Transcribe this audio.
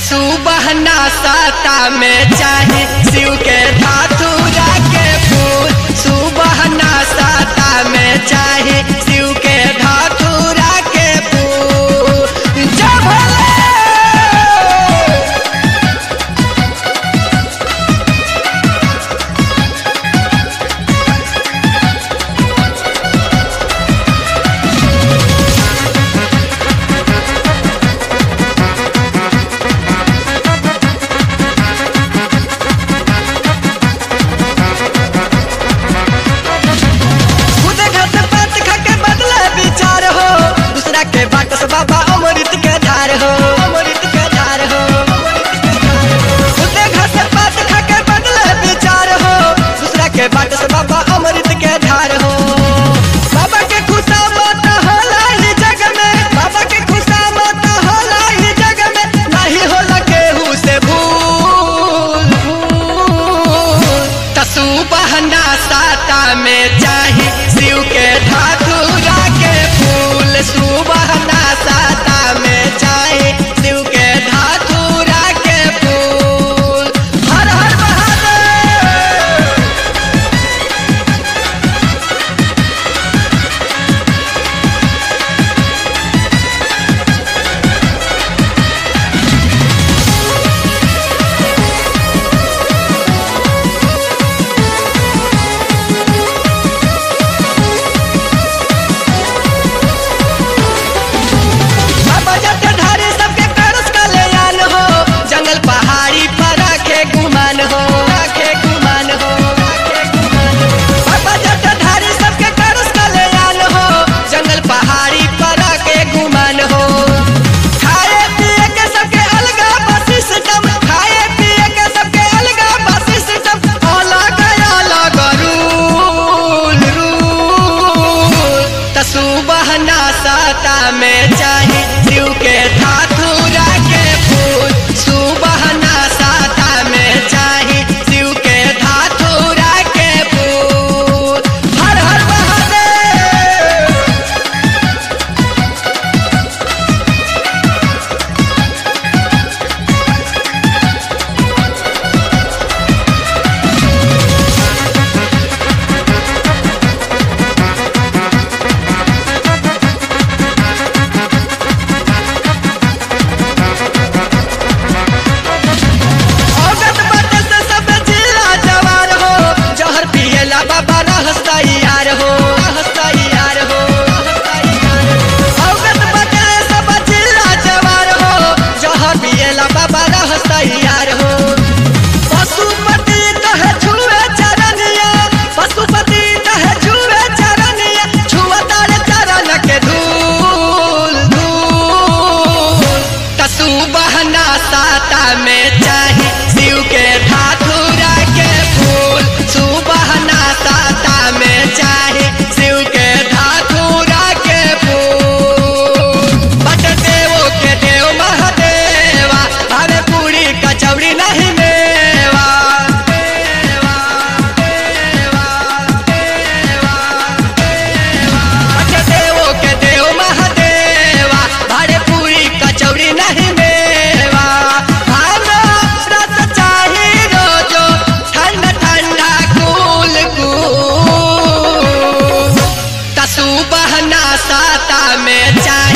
तसु बहना साता में चाहे शिव के धातुरा के फूल सुबहना साता में चाहे शिव के धातुरा के फूल जय भोले खुद घर से बात खा के बदले विचार हो दूसरा के बाट से बाबा अमृत के धार हो अमृत के धार हो खुद घर से बात खा के बदले विचार हो दूसरा के बाट से बाबा अमृत के धार हो बाबा के खुशा मत होला ही जग में बाबा के खुशा मत होला ही जग में नहीं होला केहू से भूल भूल तसु बहना साता में चाहे शिव के धातुरा के फूल सुबहना साता में चाहे शिव के धातुरा के फूल हर हर महादेव बाबा जटाधारी सबके करस कल्याण हो जंगल पहाड़ी पर रखे गुमान हो रखे गुमान हो रखे गुमान हो। बाबा जटाधारी सबके करस कल्याण हो जंगल पहाड़ी पर रखे गुमान हो खाए पिए के सबके अलगा बस सिस्टम खाए पिए के सबके अलगा बस सिस्टम अलग अलग रूल रूल तसु बहना साता में चाहे शिव के धातुरा के फूल सुबहना साता में चाहे शिव के धातुरा के फूल हर हर महादेव औरत बाटे से सब जिला जवार हो जहर पियला बाबा रहस तैयार हो रहस तैयार हो औरत बाटे से सब जिला जवार हो जहर पियला बाबा रहस तैयार हो पशुपति कहे छुए चरनिया पशुपति कहे छुए चरनिया छुआ तारे चरण के धूल धूल तसु बहना साता में चाहे शिव के धातुरा के फूल सुबहना साता में चाहे शिव के धातुरा के फूल बट देवो के देव महादेवा हमें पूरी कचौड़ी नहीं मेवा देवा देवा देवा देवा बट देवो के देव महादेवा हरे पूरी कचौड़ी नहीं मेवा हमें रस चाही रोजो ठंडा ठंडा कूल कूल तसु बहना साता में चाहे